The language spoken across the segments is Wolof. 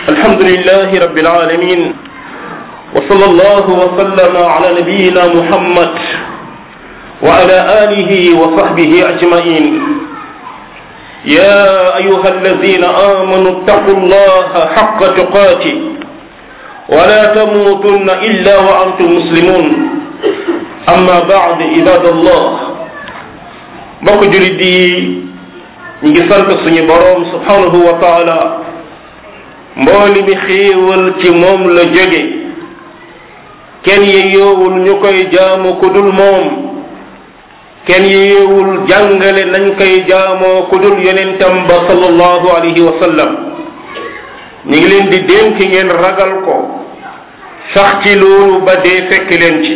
الحمد لله رب العالمين وصلى الله وسلم على نبينا محمد وعلى آله وصحبه أجمعين يا أيها الذين آمنوا اتقوا الله حق تقاته ولا تموتن إلا وأنتم مسلمون أما بعد عباد الله mbokk julit yi ñu ngi sant suñu boroom subhanahu wa taala mbooli mi xéewal ci moom la jóge kenn yeyoowul ñu koy jaamu ku dul moom kenn yeyoowul jàngale nañ koy jaamoo ku dul yonentam ba sallallahu alayhi wa sallam ñu ngi leen di dénk ngeen ragal ko sax ci loolu ba dee fekk leen ci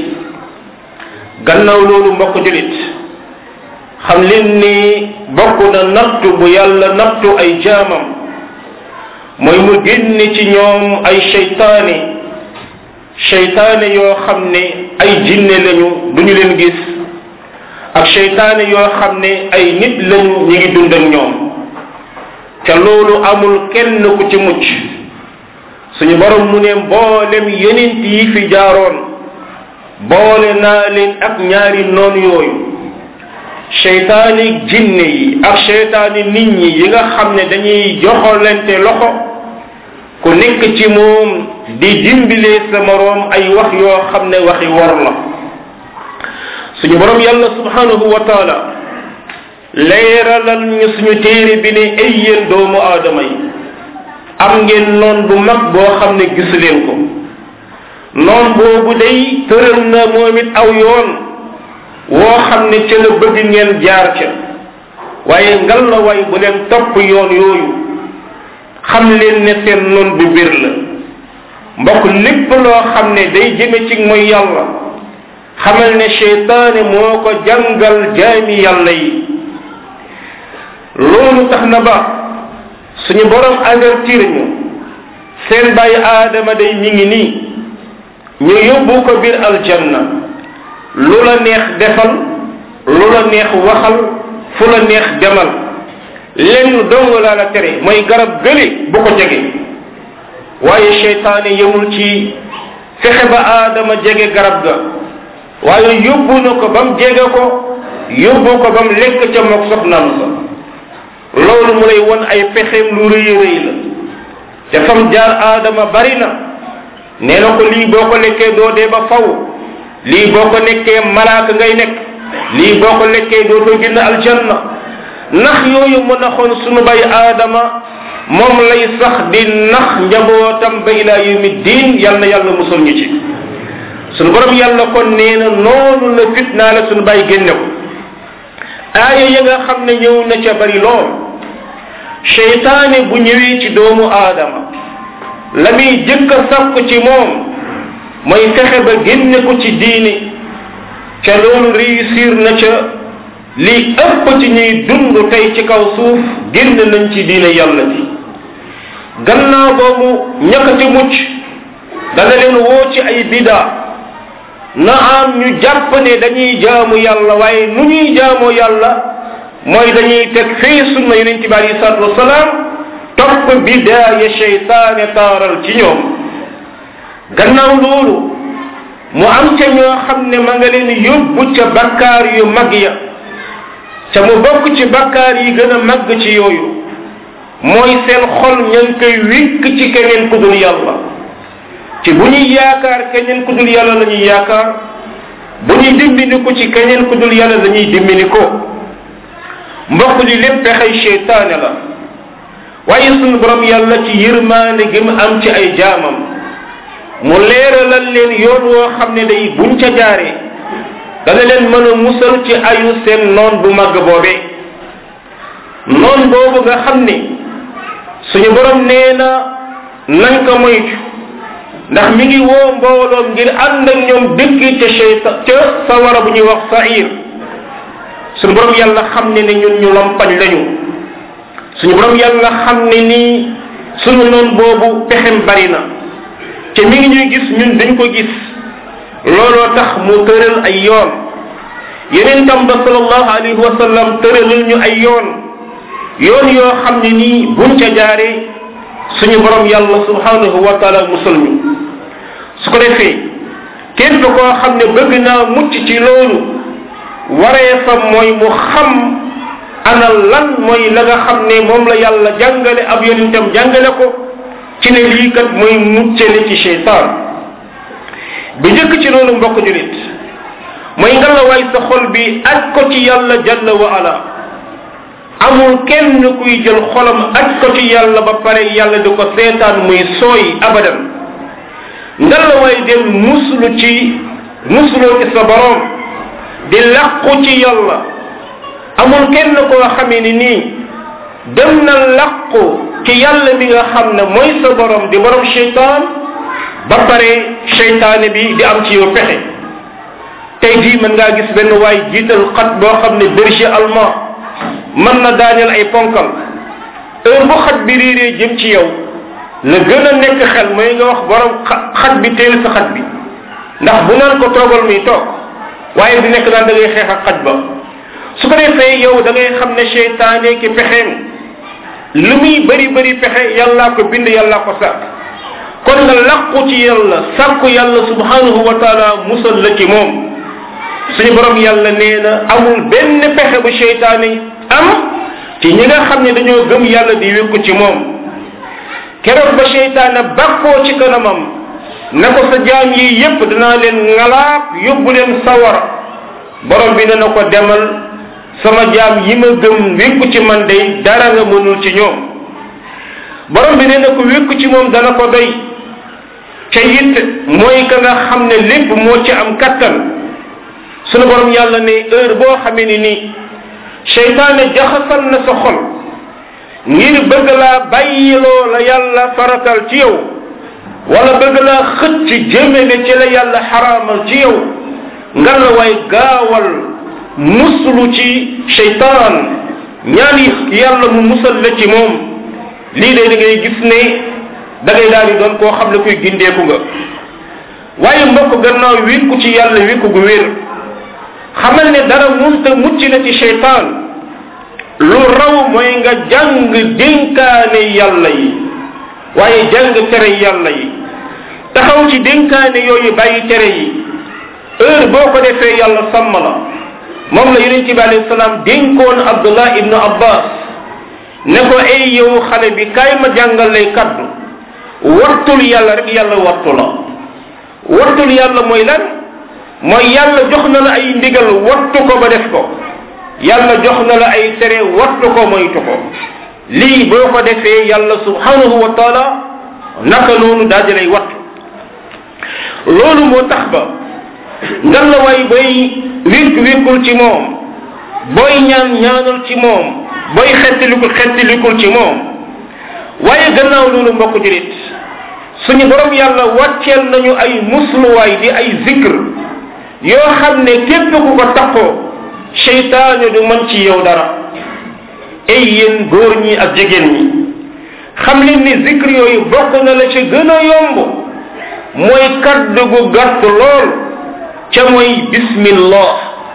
gannaaw loolu mbokk julit xam leen ni bokk na nattu bu yàlla nattu ay jaamam mooy mu génne ci ñoom ay seytaane seytaane yoo xam ne ay jinne lañu duñu leen gis ak seytaane yoo xam ne ay nit lañu ñu ngi dund ak ñoom ca loolu amul kenn ku ci mucc suñu borom mu ne mboolem yenent yi fi jaaroon boole naa leen ak ñaari noon yooyu seytaani jinne yi ak seytaani nit ñi yi nga xam ne dañuy joxolante loxo ku nekk ci moom di dimbilee sa moroom ay wax yoo xam ne waxi wor la suñu boroom yàlla subhanahu wa taala leeralal ñu suñu téere bi ne ay yéen doomu aadama yi am ngeen noon bu mag boo xam ne gisu leen ko noon boobu day tëral na moom it aw yoon woo xam ne ca la bëgg ngeen jaar ca waaye ngal la way bu leen topp yoon yooyu xam leen ne seen noon bu bir la mbokk lépp loo xam ne day jëme ci mooy yàlla xamal ne seytaane moo ko jàngal jaami yàlla yi loolu tax na ba suñu borom avertir ñu seen bàyyi aadama day mi ngi nii ñu yóbbu ko biir aljanna lu la neex defal lu la neex waxal fu la neex demal lenn dong laa la tere mooy garab gële bu ko jege waaye seytaane yemul ci fexe ba aadama jege garab ga waaye yóbbu na ko ba mu jege ko yóbbu ko ba mu lekk ca mook soxnaam sa loolu mu lay won ay pexeem lu rëy rëy la te fam jaar aadama bari na nee na ko lii boo ko lekkee doo dee ba faw lii boo ko nekkee malaaka ngay nekk lii boo ko lekkee dootoo génn aljanna nax yooyu mu naxoon sunu bay aadama moom lay sax di nax njabootam ba ila yawmi diin yal na yàlla musul ñu ci sunu borom yàlla kon nee na noonu la fitnaa la sunu bay génne ko aaya ya nga xam ne ñëw na ca bari lool seytaane bu ñëwee ci doomu aadama la muy jëkk a sàkk ci moom mooy fexe ba génne ko ci diine ca loolu réussir na ca li ëpp ci ñuy dund tey ci kaw suuf génn nañ ci diine yàlla ji gannaaw boobu ñàkk ci mucc dana leen woo ci ay bidaa na am ñu jàpp ne dañuy jaamu yàlla waaye nu ñuy jaamoo yàlla mooy dañuy teg fii sunna yonente bi alayhi salatu wasalaam topp bidaa ya cheytaane taaral ci ñoom gannaaw loolu mu am ca ñoo xam ne ma nga leen yóbbu ca bakkaar yu mag ya ca mu bokk ci bakkaar yi gën a mag ci yooyu mooy seen xol ña ngi koy wékk ci keneen ku dul yàlla ci bu ñuy yaakaar keneen ku dul yàlla la ñuy yaakaar bu ñuy dimbini ko ci keneen ku dul yàlla la ñuy dimbini ko mbokk li lépp pexey cheytaane la waaye sunu borom yàlla ci yërmaane gi mu am ci ay jaamam mu leeralal leen yoon woo xam ne day buñ ca jaaree dana leen mën a musal ci ayu seen noon bu màgg boobee noon boobu nga xam ne suñu borom nee na nañ ko moytu ndax mi ngi woo mbooloom ngir ànd ak ñoom dëkk ca cheyta ca sawara bu ñuy wax sair suñu borom yàlla xam ne ne ñun ñu lompañ lañu suñu borom yàlla xam ne nii suñu noon boobu pexem bari na te mi ngi ñuy gis ñun dañ ko gis looloo tax mu tëral ay yoon yeneen tam ba sallallahu alayhi wa sallam tëralal ñu ay yoon yoon yoo xam ne nii buñ ca jaaree suñu borom yàlla subhanahu wa taala musal ñu su ko defee képp koo xam ne bëgg naa mucc ci loolu waree fa mooy mu xam ana lan mooy la nga xam ne moom la yàlla jàngale ab yonentam jàngale ko ci ne lii kat mooy muccale ci cheytaan bi njëkk ci loolu mbokk julit mooy nga la waay sa xol bi aj ko ci yàlla jalla wa ala amul kenn kuy jël xolam aj ko ci yàlla ba pare yàlla di ko seetaan muy sooy abadan nga la waay dem muslu ci musloo ci sa borom di laqu ci yàlla amul kenn koo xamee ni nii dem na laqu ci yàlla mi nga xam ne mooy sa borom di borom cheytaan ba pare cheytaane bi di am ci yow pexe tey jii mën ngaa gis benn waay jiital xat boo xam ne berger allemand mën na daaneel ay ponkal heure bu xat bi réeree jëm ci yow la gën a nekk xel mooy nga wax borom xat bi teel sa xat bi ndax bu naan ko toogal muy toog waaye di nekk naan da ngay xeex ak xaj ba su ko defee yow da ngay xam ne cheytaane ki pexeem lu muy bëri bëri pexe yàllaa ko bind yàllaa ko sàkk kon nga làqu ci yàlla sàkku yàlla subhanahu wa taala musal la ci moom suñu borom yàlla nee na amul benn pexe bu cheytaane am ci ñi nga xam ne dañoo gëm yàlla di wékku ci moom keroog ba cheytaane bakkoo ci kanamam ne ko sa jaam yi yépp danaa leen ngalaab yóbbu leen sawara borom bi dana ko demal sama jaam yi ma gëm wékku ci man day dara nga mënul ci ñoom borom bi nee na ko wékku ci moom dana ko doy ca it mooy ka nga xam ne lépp moo ci am kattan sunu borom yàlla ne heure boo xamee ni nii cheytaane jaxasal na sa xol ngir bëgg laa bàyyiloo la yàlla faratal ci yow wala bëgg laa xëcc jëmele ci la yàlla xaraamal ci yow nga la way gaawal muslu ci cheytaan ñaan yàlla mu musal la ci moom lii de da ngay gis ne da ngay daal di doon koo xam ne kuy gindeeku nga waaye mbokk gannaaw wékku ci yàlla wékku gu wér xamal ne dara munta mucc na ci cheytaan lu raw mooy nga jàng dénkaane yàlla yi waaye jàng tere yàlla yi taxaw ci dénkaane yooyu bàyyi tere yi heure boo ko defee yàlla sàmm la moom la yonent bi alayhi salaam dénkoon abdullah ibnu abbas ne ko ay yow xale bi kaay ma jàngal lay kaddu wartul yàlla rek yàlla wartu la wartul yàlla mooy lan mooy yàlla jox na la ay ndigal wattu ko ba def ko yàlla jox na la ay tere wattu ko moytu ko lii boo ko defee yàlla subhanahu wa taala naka noonu daal di lay wattu loolu moo tax ba ngan la way booy wékk wékkul ci moom booy ñaan ñaanal ci moom booy xettilikul xettilikul ci moom waaye gannaaw loolu mbokk jurit suñu borom yàlla wàcceel nañu ay musluwaay di ay zikr yoo xam ne képp ku ko takkoo cheytaane du mën ci yow dara ay yéen góor ñi ak jigéen ñi xam leen ni zikr yooyu bokk na la ca gën a yomb mooy kaddu gu gàtt lool ca mooy bismillah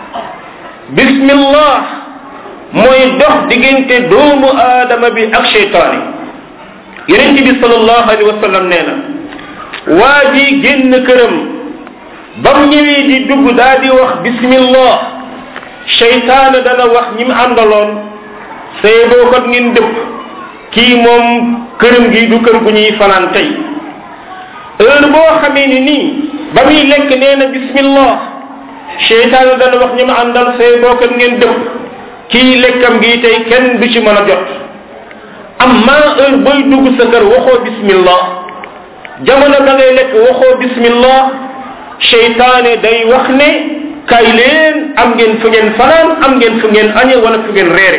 bismillah mooy dox diggante doomu aadama bi ak cheytaane yonente bi salallahu alayhi wa sallam nee na waa ji génn këram bam ñëwee di dugg daa di wax bismillah cheytaane dana wax ñi mu àndaloon say boo kot ngeen dëpp kii moom këram gi du kër gu ñuy fanaan tey heure boo xamee ni nii ba muy lekk nee na bismillah cheytaane dana wax ñi mu àndal say boo kot ngeen dëpp kii lekkam gi tey kenn du ci mën a jot amma heure booy dugg sa kër waxoo bismillah jamono da ngay lekk waxoo bismillah cheytaane day wax ne kay leen am ngeen fu ngeen fanaan am ngeen fu ngeen añe wala fu ngeen reere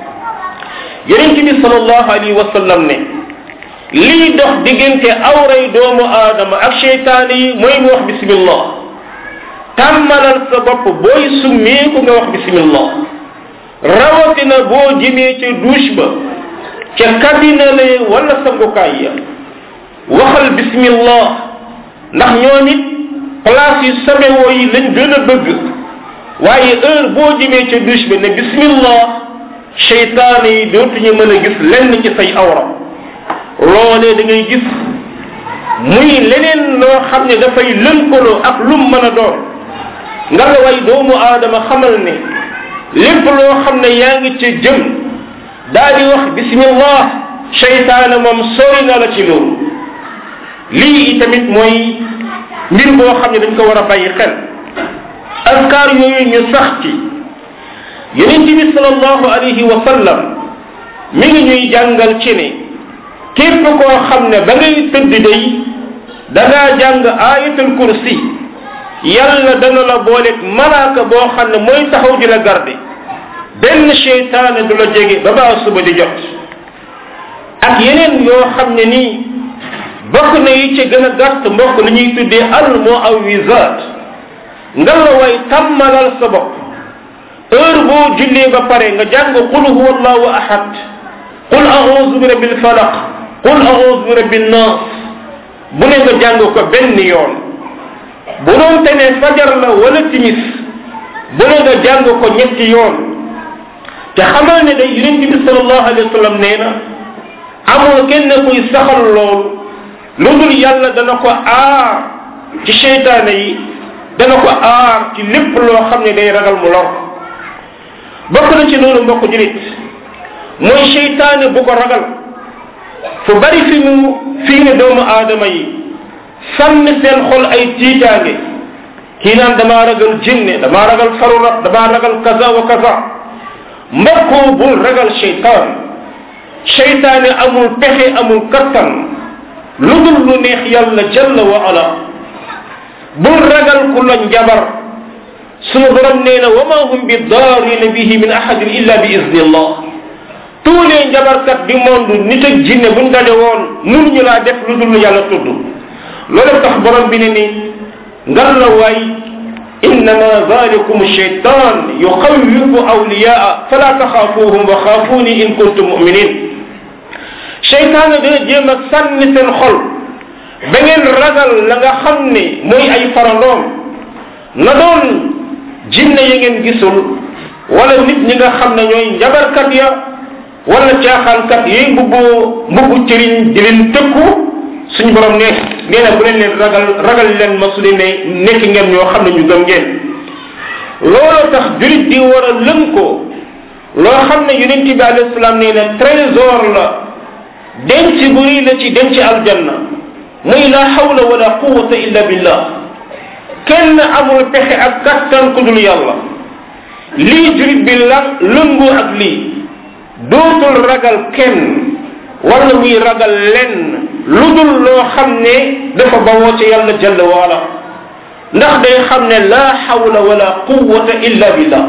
yonent bi salallahu alayhi wa sallam ne lii dox diggante awray doomu aadama ak cheytaane yi mooy mu wax bismillah tàmmalal sa bopp booy summeeku nga wax bismillah rawatina boo jëmee ca douche ba ca cabine la wala sangukaay ya waxal bismillah ndax ñoo nit place yu sabewoo yi lañ gën a bëgg waaye heure boo jëmee ca douche ba ne bismillah cheytaane yi dootuñu mën a gis lenn ci say awra loolee da ngay gis muy leneen loo xam ne dafay lënkaloo ak lum mën a doon nga la way doomu aadama xamal ne lépp loo xam ne yaa ngi ci jëm daa di wax bismillah cheytaane moom sori na la ci loolu lii tamit mooy mbir boo xam ne dañ ko war a bàyyi xel askar yooyu ñu sax ci yonent bi salallahu alayhi wa sallam mi ngi ñuy jàngal ci ne képp koo xam ne ba ngay tëdd day da ngaa jàng ayatul kursi yàlla dana la booleeg malaaka boo xam ne mooy taxaw di la garde benn cheytaane du la jege ba baa suba di jot ak yeneen yoo xam ne nii bokk na yi ci gën a gàtt mbokk li ñuy tuddee al muawisat nga la way tàmmalal sa bopp heure boo jullee ba pare nga jàng qul huwa allahu ahad qul a'udhu bi rabbil falaq qul a'udhu bi rabbin nas bu ne nga jàng ko benn yoon bu doon te ne fajar la wala timis bu ne nga jàng ko ñetti yoon te xamal ne day yonent bi sallallahu alayhi wa sallam nee na amul kenn kuy saxal loolu lu dul yàlla dana ko aar ci seytaane yi dana ko aar ci lépp loo xam ne day ragal mu lor bokk na ci loolu mbokk julit mooy seytaane bu ko ragal fu bari fi mu fii ne doomu aadama yi sànni seen xol ay tiitaange kii naan damaa ragal jinne damaa ragal farurat damaa ragal kaza wa kaza mbokkoo bul ragal seytaan seytaane amul pexe amul kattan lu dul lu neex yàlla jalla wa ala bul ragal ku la njabar sunu borom nee na wa ma hum bi daarina bihi min ahadin illa bi izni allah tous les njabarkat du monde nit ak jinne buñ daje woon mënuñu laa def lu dul yàlla tudd loolu tax borom bi ne ni ngal la waay innama zalikum shaytan yuxawifu awliyaa fala taxaafuhum wa xaafuuni in kuntum muminin cheytaane dana jéem a sànni seen xol ba ngeen ragal la nga xam ne mooy ay farandoom na doon jinne ya ngeen gisul wala nit ñi nga xam ne ñooy njabarkat ya wala caaxaankat yi mbubbu mbubbu cëriñ di leen tëkku suñu borom ne nee na bu leen leen ragal ragal leen ma su leen ne nekk ngeen ñoo xam ne ñu gëm ngeen loolu tax julit di war a lënkoo loo xam ne yonent bi alayhi salaam nee na trésor la denc bu rëy la ci denc aljanna muy la hawla wala quwata illa billah kenn amul pexe ak kattan ku dul yàlla lii jurit bi la lëngu ak lii dootul ragal kenn wala muy ragal lenn lu dul loo xam ne dafa bawoo ci yàlla jalla waala ndax day xam ne la hawla wala quwata illa billah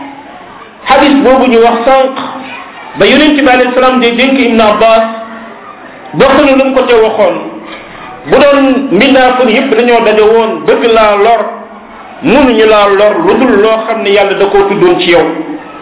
hadis boobu ñu wax sànq ba yonente bi alayhi salaam de dénk ibn abbas bokk na lu mu ko ca waxoon bu doon mbindaafun yépp dañoo daje woon bëgg laa lor mënuñu laa lor lu dul loo xam ne yàlla da koo tuddoon ci yow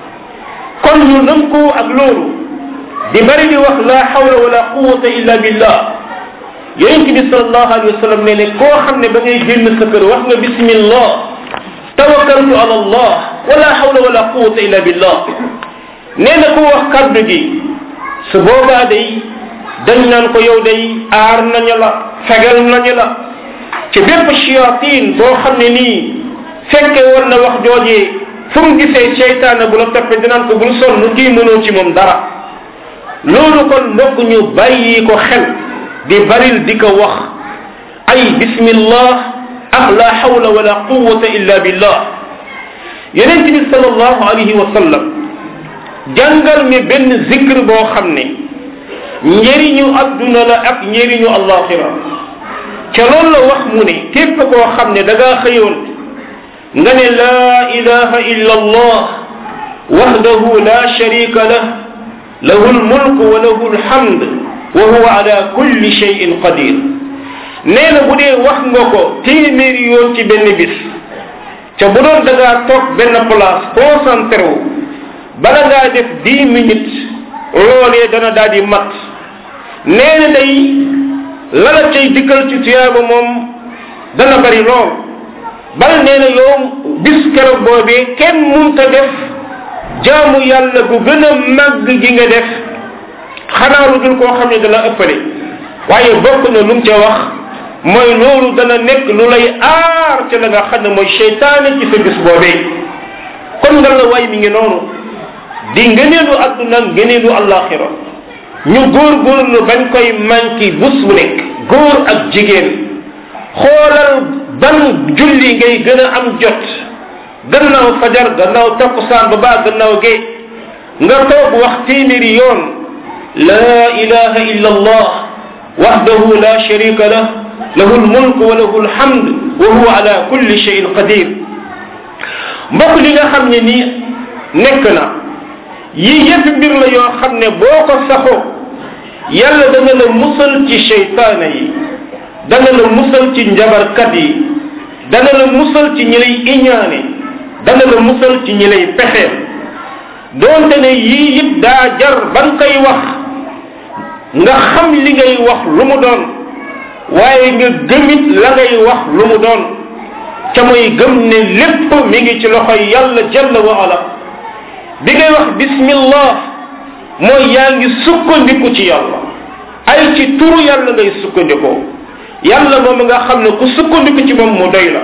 kon ñu lëm ko ak loolu di bari di wax la hawla wala quwata illa billah yonent bi salallahu alayhi wa sallam ne ne koo xam ne ba ngay génn sa kër wax nga bismillah tawakkaltu ala allah wala hawla wala quwata illa billah nee na ku wax kaddu gi su boobaa day dañ naan ko yow day aar nañu la fegal nañu la ci bépp chiatin boo xam ne nii fekke woon na wax joojee fu mu gisee seytaane bu la toppe dinaan ko bul sonn kii mënoo ci moom dara loolu kon mbokk ñu bàyyi ko xel di baril di ko wax ay bismillah ak la hawla wala quwata illa billah yonent bi sallallahu alayhi wa sallam jàngal mi benn zikr boo xam ne njëriñu adduna la ak njëriñu allaxira ca loolu la wax mu ne képp koo xam ne da ngaa xëyoon nga ne laa ilaha illa allah wahdahu la sharika lah lahu lmulk wa lahu lhamd wa huwa ala kulli shayin qadir nee na bu dee wax nga ko téeméeri yoon ci benn bis ca bu doon da ngaa toog benn place concentré wu bala ngaa def dix minutes loolee dana daal di mat nee na day lala cay dikkal ci tuyaaba moom dana bari lool bal nee na yow bis keroog boobee kenn munta def jaamu yàlla gu gën a màgg gi nga def xanaa lu dul koo xam ne dana ëppale waaye bokk na lu mu ca wax mooy loolu dana nekk lu lay aar ca la nga xam ne mooy cheytaane ci sa bis boobee kon nga la waay mi ngi noonu di ngëneelu adduna ngëneelu allaxira ñu góorgóorlu bañ koy manki bus bu nekk góor ak jigéen xoolal ban julli ngay gën a am jot gannaaw fajar gannaaw takkusaan ba baa gannaaw gee nga toog wax téeméeri yoon la ilaha illa allah wahdahu la sharika lah lahu lmulk wa lahu lhamd wa huwa ala kulli shayin qadir mbokk li nga xam ne nii nekk na yii yëpp mbir la yoo xam ne boo ko saxoo yàlla dana la musal ci cheytaana yi dana la musal ci njabarkat yi dana la musal ci ñi lay iñaane dana la musal ci ñi lay pexeel doonte ne yii yëpp daa jar ban koy wax nga xam li ngay wax lu mu doon waaye nga gëmit la ngay wax lu mu doon ca mooy gëm ne lépp mi ngi ci loxoy yàlla jalla wa ala bi ngay wax bismillah mooy yaa ngi sukkandiku ci yàlla ay ci turu yàlla ngay sukkandikoo yàlla moom nga xam ne ku sukkandiku ci moom mu doy la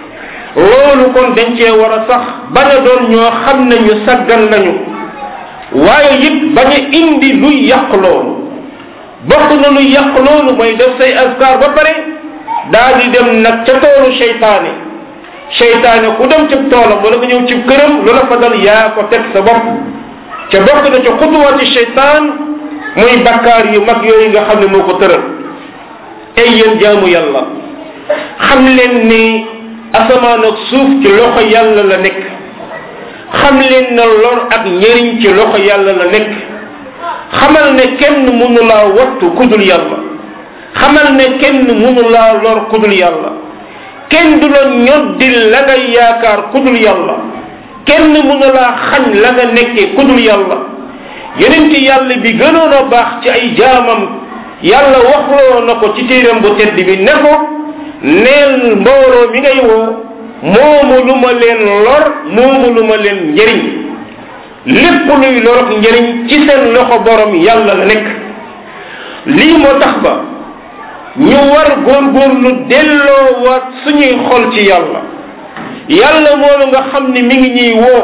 loolu kon dañ cee war a sax bañ a doon ñoo xam ne ñu saggan lañu waaye it bañ a indi luy yàq loolu bokk na luy yàq loolu mooy def say askar ba pare daa di dem nag ca toolu seytaane seytaane ku dem ci toolam wala nga ñëw ci këram lu la fa dal yaa ko teg sa bopp ca bokk na ca xutuwaati seytaan muy bakkaar yu mag yooyu nga xam ne moo ko tëral ay yéen jaamu yàlla xam leen ni asamaan ak suuf ci loxo yàlla la nekk xam leen na lor ak njëriñ ci loxo yàlla la nekk xamal ne kenn mënu laa wattu kudul yàlla xamal ne kenn mënu laa lor kudul yàlla kenn du la ñoddil la ngay yaakaar kudul yàlla kenn mënu laa xañ la nga nekkee kudul yàlla yonent yàlla bi gënoon a baax ci ay jaamam yàlla waxloo na ko ci téeram bu tedd bi ne ko neel mbooloo mi ngay woo moomu lu ma leen lor moomu lu ma leen njëriñ lépp luy lor ak njëriñ ci seen loxo borom yàlla la nekk lii moo tax ba ñu war góorgóorlu delloo waat suñuy xol ci yàlla yàlla moolu nga xam ne mi ngi ñuy woo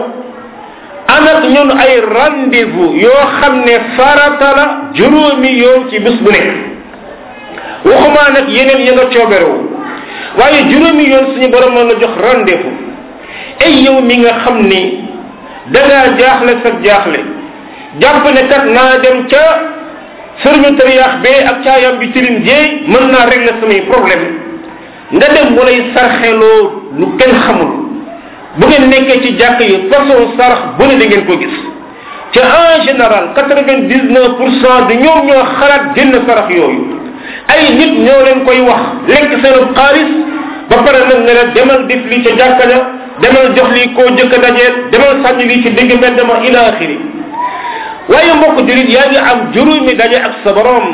anak ñun ay rendez-vous yoo xam ne farata la juróomi yoon ci bis bu nekk waxumaa nag yeneen ya nga cooberewu waaye juróomi yoon suñu borom mën la jox rendez-vous ay yow mi nga xam ni dangaa jaaxle sa jaaxle jàpp ne kat naa dem ca sëriñu tariyaax bee ak caayam bi tilim jeey mën naa régler samay problème nga dem mu lay sarxeloo lu kenn xamul bu ngeen nekkee ci jàkk yi façon sarax bu ne da ngeen ko gis ca en général quatre vingt dix neuf pour cent de ñoom ñoo xalaat génn sarax yooyu ay nit ñoo leen koy wax lekk seen xaalis ba pare nag ne la demal def lii ca jàkka ja demal jox lii koo jëkk a dajeel demal sànni lii ci digg mbedd ma ila axiri waaye mbokk julit yaa ngi am juróomi daje ak sa borom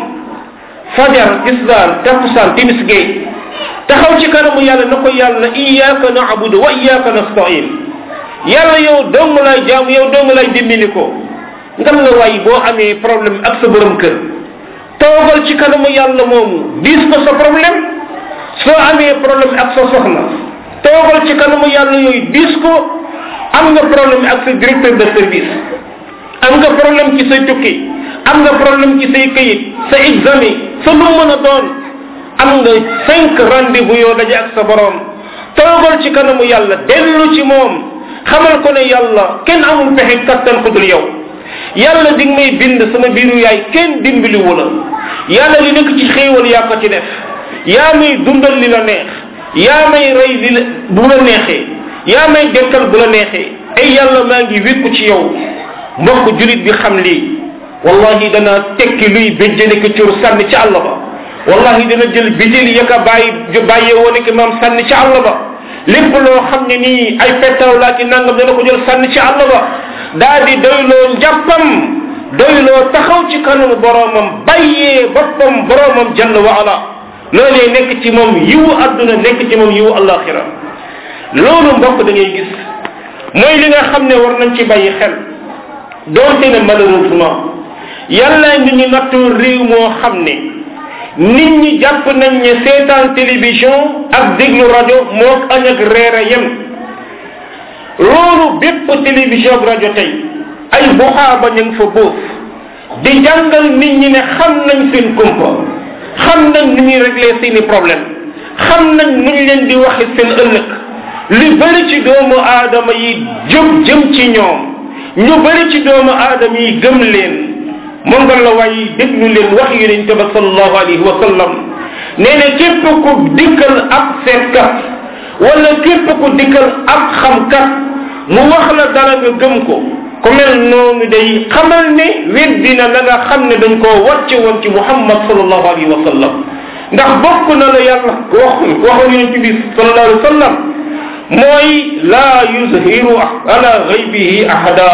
fajar tisdaan takkusaan timis gay taxaw ci kanamu yàlla na ko yàlla iyyaka na'budu wa iyyaka nasta'in yàlla yow dong lay jaam yow dong lay dimbali ko ngam la waay boo amee problème ak sa borom kër toogal ci kanamu yàlla moomu diis ko sa problème soo amee problème ak sa soxna toogal ci kanamu yàlla yooyu diis ko am nga problème ak sa directeur de service am nga problème ci say tukki am nga problème ci say kayit sa examen sa lu mën a doon am nga cinq rendez-vous yoo daje ak sa borom toogal ci kanamu yàlla dellu ci moom xamal ko ne yàlla kenn amul pexe kattan ku dul yow yàlla di nga may bind sama biiru yaay kenn dimbaliwu la yàlla li nekk ci xéewal yaa ko ci def yaa may dundal li la neex yaa may rey li la bu la neexee yaa may dekkal bu la neexee ay yàlla maa ngi wékku ci yow mbokk julit bi xam lii wallahi dana tekki luy béjjane ko cur sànni ci àll ba wallahi dana jël bijil yaka bàyyi bàyyee woon ki maam sànni ci àll ba lépp loo xam ne nii ay pettaw laa ki nangam dana ko jël sànni ci àll ba daa di doyloo njàppam doyloo taxaw ci kanamu boromam bàyyee boppam boromam jalla wa ala loolee nekk ci moom yiwu adduna nekk ci moom yiwu alaxira loolu mbokk da ngay gis mooy li nga xam ne war nañ ci bàyyi xel doonte ne malheureusement yàlla ngi ñu nattoo réew moo xam ne nit ñi jàpp nañ ne seetaan télévision ak déglu rajo moo añ ak reer a yem loolu bépp télévision ak rajo tey ay buxaaba ñu ngi fa bóof di jàngal nit ñi ne xam nañ seen kumpa xam nañ ni ñuy régler seeni problème xam nañ nu ñu leen di waxe seen ëllëg li bëri ci doomu aadama yi jëm jëm ci ñoom ñu bëri ci doomu aadama yi gëm leen moom nga la waaye déglu leen wax yonente ba sallallahu alayhi wa sallam nee na képp ku dikkal ab seetkat wala képp ku dikkal ab xamkat mu wax la dara nga gëm ko ku mel noonu day xamal ne weddina la nga xam ne dañ koo wàcce woon ci muhammad sallallahu alayhi wa sallam ndax bokk na la yàlla wax waxoon yonente bi sallallahu alayhi wa sallam mooy laa yuzhiru ala ghaybihi ahada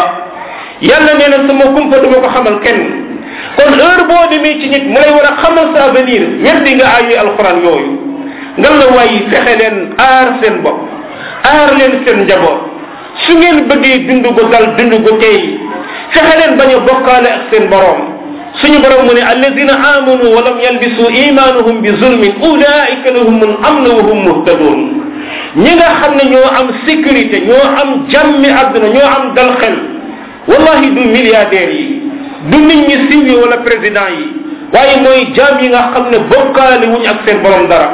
yàlla nee na sama kumpa duma ko xamal kenn kon heure boo demee ci nit mu lay war a xamal sa avenir weddi nga ayi alquran yooyu nga la waay fexe leen aar seen bopp aar leen seen njaboot su ngeen bëggee dund gu dal dund gu tey fexe leen bañ a bokkaale ak seen borom suñu borom mu ne alladina amanu wa lam yalbisu imanuhum bi zulmin ulaika lahum al amn wa hum muhtadun ñi nga xam ne ñoo am sécurité ñoo am jàmmi àdduna ñoo am dal xel wallahi du milliardaires yi du nit ñi siiw yi wala président yi waaye mooy jaam yi nga xam ne bokkaale wuñ ak seen borom dara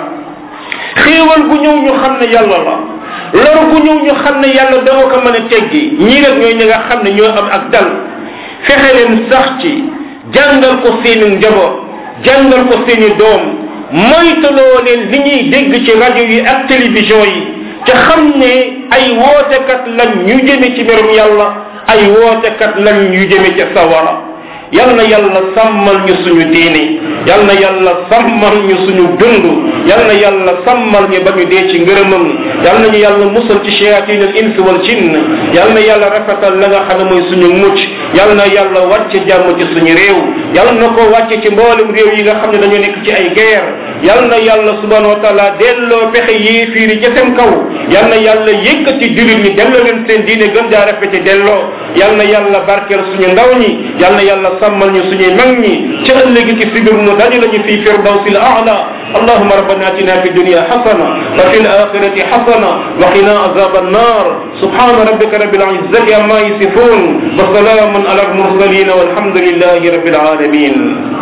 xéewal gu ñëw ñu xam ne yàlla la lor gu ñëw ñu xam ne yàlla doo ko mën a teggi ñii rek ñooy ñi nga xam ne ñoo am ak dal fexe leen sax ci jàngal ko seeni njaboot jàngal ko seeni doom moytaloo leen li ñuy dégg ci rajo yi ak télévision yi te xam ne ay wootekat lañ ñu jëme ci merum yàlla ay wootekat lañ ñu jëme ca sawara yal na yàlla sàmmal ñu suñu diine yal na yàlla sàmmal ñu suñu dund yal na yàlla sàmmal ñu ba ñu dee ci ngërëmam yal nañu yàlla musal ci shayatin al ins wal jinn yal na yàlla rafetal la nga xam ne mooy suñu mucc yal na yàlla wàcce jàmm ci suñu réew yal na ko wàcce ci mboolem réew yi nga xam ne dañoo nekk ci ay guerre yal na yàlla subhanahu wa taala delloo pexe yéefiir yi ca seen kaw yal na yàlla yëkkati julit ñi delloo leen seen diine gën jaa rafete delloo yal na yàlla barkeel suñu ndaw ñi yal na yàlla sàmmal ñu suñuy mag ñi ci ëllëg ci sibir nu dañu lañu fi firdawsi al a'la اللهم ربنا اتنا في الدنيا حسنه وفي الاخره حسنه وقنا عذاب النار سبحان ربك رب العزه عما يصفون وسلام على المرسلين والحمد لله رب العالمين